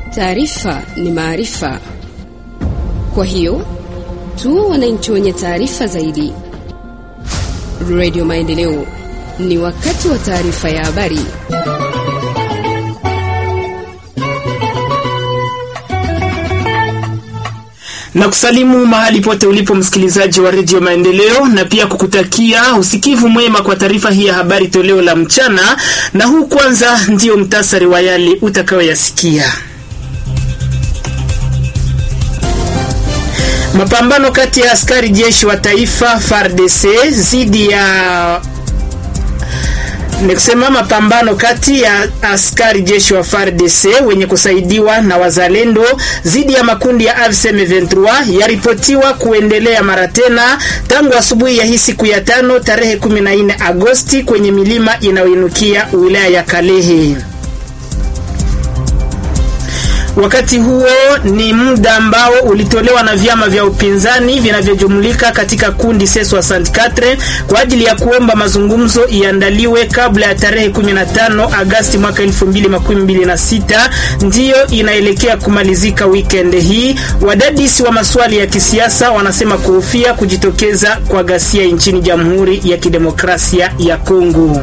Taarifa ni maarifa, kwa hiyo tuwe wananchi wenye taarifa zaidi. Radio Maendeleo, ni wakati wa taarifa ya habari. na kusalimu mahali pote ulipo msikilizaji wa redio Maendeleo, na pia kukutakia usikivu mwema kwa taarifa hii ya habari toleo la mchana. Na huu kwanza ndio mtasari wa yale utakayoyasikia. Mapambano kati ya askari jeshi wa taifa FARDC dhidi ya ni kusema mapambano kati ya askari jeshi wa FARDC wenye kusaidiwa na wazalendo dhidi ya makundi ya AFC M23 yaripotiwa kuendelea mara tena tangu asubuhi ya hii siku ya tano tarehe 14 Agosti kwenye milima inayoinukia wilaya ya Kalehe. Wakati huo ni muda ambao ulitolewa na vyama vya upinzani vinavyojumulika katika kundi C64 kwa ajili ya kuomba mazungumzo iandaliwe kabla ya tarehe 15 Agasti mwaka 2026, ndiyo inaelekea kumalizika weekend hii. Wadadisi wa maswali ya kisiasa wanasema kuhofia kujitokeza kwa ghasia nchini Jamhuri ya Kidemokrasia ya Kongo.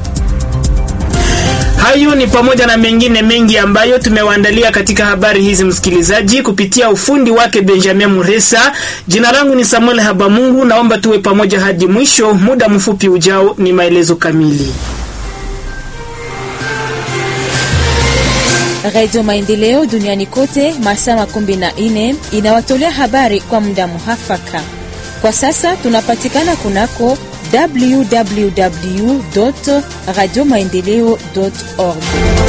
Hayo ni pamoja na mengine mengi ambayo tumewaandalia katika habari hizi, msikilizaji, kupitia ufundi wake Benjamin Muresa. Jina langu ni Samuel Habamungu, naomba tuwe pamoja hadi mwisho. Muda mfupi ujao ni maelezo kamili. Radio Maendeleo duniani kote masaa makumi na nne inawatolea habari kwa muda muhafaka. Kwa sasa tunapatikana kunako www radio maendeleo org.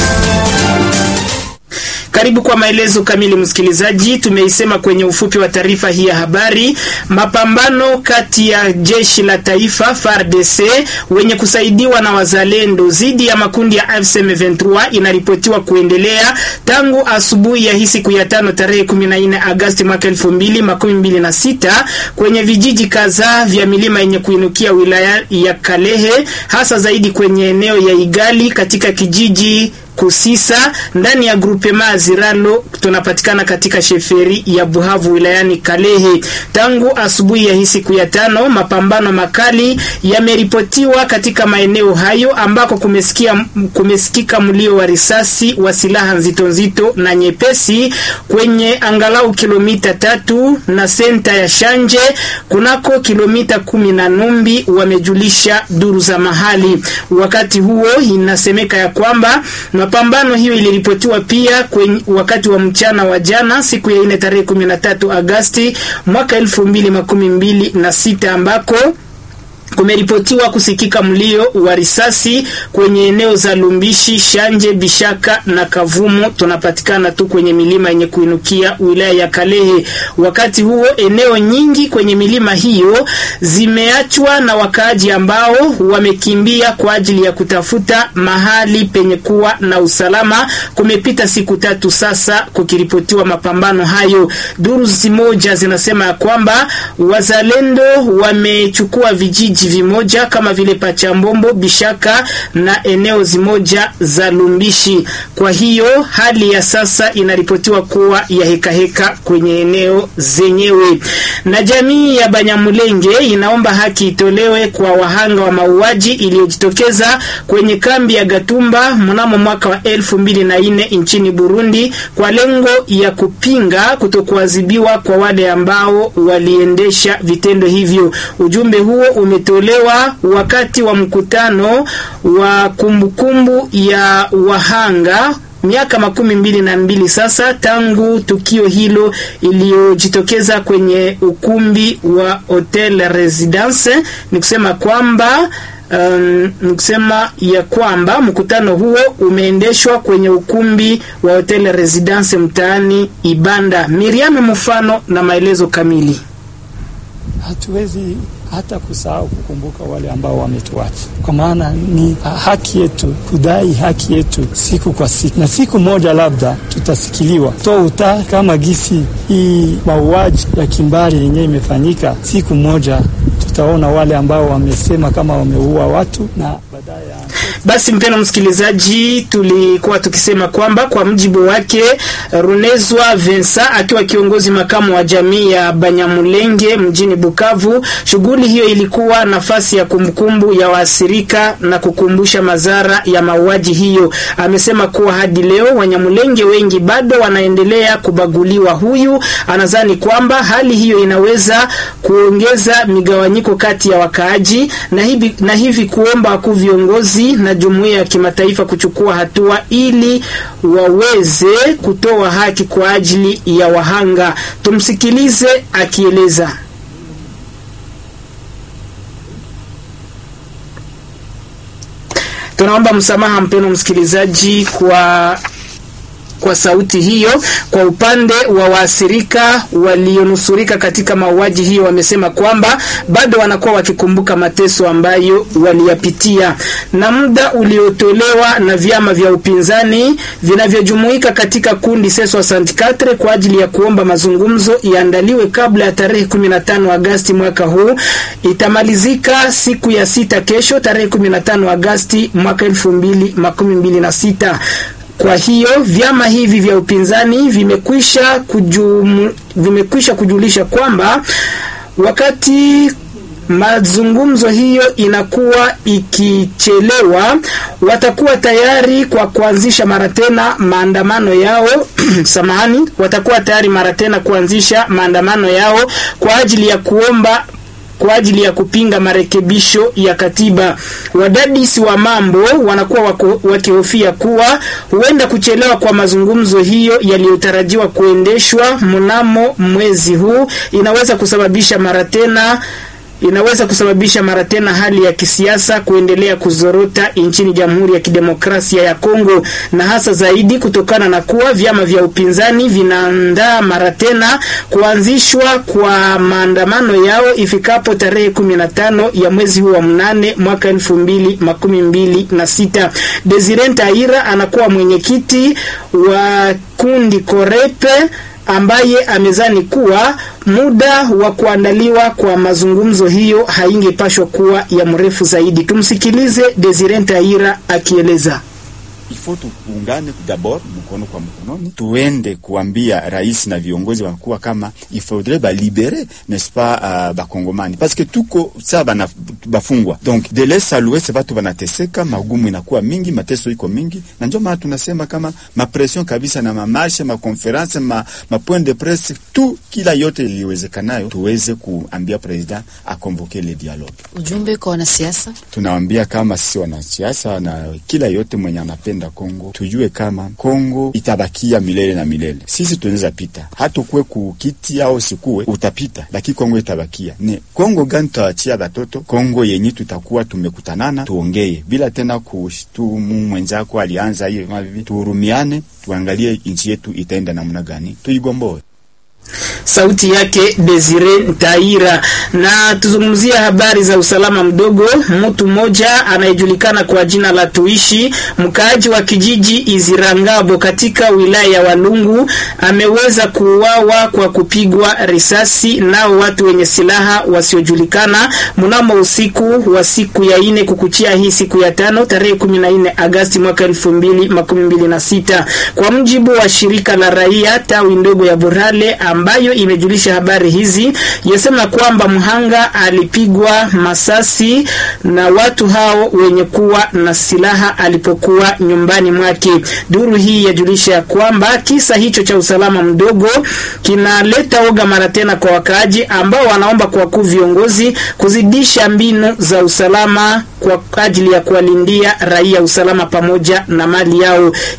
Karibu kwa maelezo kamili msikilizaji. Tumeisema kwenye ufupi wa taarifa hii ya habari, mapambano kati ya jeshi la taifa FARDC wenye kusaidiwa na wazalendo dhidi ya makundi ya AFC M23 inaripotiwa kuendelea tangu asubuhi ya hii siku ya tano tarehe 14 Agosti mwaka 2026 kwenye vijiji kadhaa vya milima yenye kuinukia wilaya ya Kalehe, hasa zaidi kwenye eneo ya Igali katika kijiji Kusisa ndani ya grupema Ziralo tunapatikana katika sheferi ya Buhavu wilayani Kalehe. Tangu asubuhi ya hii siku ya tano, mapambano makali yameripotiwa katika maeneo hayo ambako kumesikia kumesikika mlio wa risasi wa silaha nzito nzito na nyepesi kwenye angalau kilomita tatu na senta ya Shanje kunako kilomita kumi na Numbi, wamejulisha duru za mahali. Wakati huo inasemeka ya kwamba mapambano hiyo iliripotiwa pia kwenye wakati wa mchana wa jana siku ya ine tarehe 13 Agasti mwaka elfu mbili makumi mbili na sita ambako kumeripotiwa kusikika mlio wa risasi kwenye eneo za Lumbishi, Shanje, Bishaka na Kavumu. Tunapatikana tu kwenye milima yenye kuinukia wilaya ya Kalehe. Wakati huo eneo nyingi kwenye milima hiyo zimeachwa na wakaaji ambao wamekimbia kwa ajili ya kutafuta mahali penye kuwa na usalama. Kumepita siku tatu sasa kukiripotiwa mapambano hayo. Duru zimoja zinasema ya kwamba wazalendo wamechukua vijiji vimoja kama vile Pachambombo, Bishaka na eneo zimoja za Lumbishi. Kwa hiyo hali ya sasa inaripotiwa kuwa ya hekaheka heka kwenye eneo zenyewe, na jamii ya Banyamulenge inaomba haki itolewe kwa wahanga wa mauaji iliyojitokeza kwenye kambi ya Gatumba mnamo mwaka wa elfu mbili na nne nchini Burundi kwa lengo ya kupinga kutokuadhibiwa kwa wale ambao waliendesha vitendo hivyo. Ujumbe huo umetolewa wakati wa mkutano wa kumbukumbu ya wahanga miaka makumi mbili na mbili sasa tangu tukio hilo iliyojitokeza kwenye ukumbi wa Hotel Residence. Ni kusema kwamba Um, nikusema ya kwamba mkutano huo umeendeshwa kwenye ukumbi wa Hotel Residence mtaani Ibanda. Miriam mfano na maelezo kamili. Hatuwezi hata kusahau kukumbuka wale ambao wametuacha, kwa maana ni haki yetu kudai haki yetu siku kwa siku, na siku moja labda tutasikiliwa to uta kama gisi hii mauaji ya kimbari yenyewe imefanyika. Siku moja tutaona wale ambao wamesema kama wameua watu na baadaye Basi mpeno msikilizaji, tulikuwa tukisema kwamba kwa mjibu wake Runezwa Vensa akiwa kiongozi makamu wa jamii ya Banyamulenge mjini Bukavu, shughuli hiyo ilikuwa nafasi ya kumbukumbu ya waathirika na kukumbusha madhara ya mauaji hiyo. Amesema kuwa hadi leo Wanyamulenge wengi bado wanaendelea kubaguliwa. Huyu anadhani kwamba hali hiyo inaweza kuongeza migawanyiko kati ya wakaaji na hivi, na hivi kuomba wakuu viongozi na jumuiya ya kimataifa kuchukua hatua ili waweze kutoa haki kwa ajili ya wahanga. Tumsikilize akieleza. Tunaomba msamaha mpeno msikilizaji kwa kwa sauti hiyo. Kwa upande wa waathirika walionusurika katika mauaji hiyo, wamesema kwamba bado wanakuwa wakikumbuka mateso ambayo waliyapitia, na muda uliotolewa na vyama vya upinzani vinavyojumuika katika kundi C64 kwa ajili ya kuomba mazungumzo iandaliwe kabla ya tarehe 15 Agasti mwaka huu itamalizika siku ya sita kesho, tarehe 15 Agasti mwaka 2026. Kwa hiyo vyama hivi vya upinzani vimekwisha kujum, vimekwisha kujulisha kwamba wakati mazungumzo hiyo inakuwa ikichelewa, watakuwa tayari kwa kuanzisha mara tena maandamano yao samahani, watakuwa tayari mara tena kuanzisha maandamano yao kwa ajili ya kuomba kwa ajili ya kupinga marekebisho ya katiba. Wadadisi wa mambo wanakuwa wakihofia kuwa huenda kuchelewa kwa mazungumzo hiyo yaliyotarajiwa kuendeshwa mnamo mwezi huu inaweza kusababisha mara tena inaweza kusababisha mara tena hali ya kisiasa kuendelea kuzorota nchini Jamhuri ya Kidemokrasia ya Kongo, na hasa zaidi kutokana na kuwa vyama vya upinzani vinaandaa mara tena kuanzishwa kwa maandamano yao ifikapo tarehe 15 ya mwezi huu wa mnane mwaka elfu mbili makumi mbili na sita. Desire Ntaira anakuwa mwenyekiti wa kundi Korepe ambaye amezani kuwa muda wa kuandaliwa kwa mazungumzo hiyo haingepashwa kuwa ya mrefu zaidi. Tumsikilize Desire Ntaira akieleza. Ifo tuungane dabord mkono kwa mkononi, tuende kuambia rais na viongozi wakuwa kama il faudrait ba libere n'est-ce pas uh, bakongomani parce que tuko saa bana bafungwa donc de l'est à l'ouest batu banateseka, magumu inakuwa mingi, mateso iko mingi, na ndio maana tunasema kama mapression kabisa na mamarshe makonference ma, ma point de presse tu kila yote iliwezekanayo tuweze kuambia president akonvoke le dialogue. Ujumbe kwa wanasiasa, tunawaambia kama sisi wanasiasa na kila yote mwenye anapenda Kongo tujue kama Kongo itabakia milele na milele. Sisi tunaweza pita hata kuwe kukiti au sikuwe, utapita lakini Kongo itabakia. Ni Kongo gani tutawachia batoto? Kongo yenye tutakuwa tumekutanana, tuongee bila tena kushtumu mwenzako alianza hiyo mavivi. Tuhurumiane, tuangalie nchi yetu itaenda namna gani, tuigomboe. Sauti yake Desire Ntaira. Na tuzungumzia habari za usalama mdogo. Mtu mmoja anayejulikana kwa jina la Tuishi, mkaaji wa kijiji Izirangabo katika wilaya ya Walungu, ameweza kuuawa kwa kupigwa risasi nao watu wenye silaha wasiojulikana mnamo usiku wa siku ya ine kukuchia hii siku ya tano tarehe 14 Agasti mwaka 2026 kwa mjibu wa shirika la raia tawi ndogo ya Borale ambayo imejulisha habari hizi yasema kwamba mhanga alipigwa masasi na watu hao wenye kuwa na silaha alipokuwa nyumbani mwake. Duru hii yajulisha ya kwamba kisa hicho cha usalama mdogo kinaleta oga mara tena kwa wakaaji ambao wanaomba kwa wakuu viongozi kuzidisha mbinu za usalama kwa ajili ya kuwalindia raia usalama pamoja na mali yao.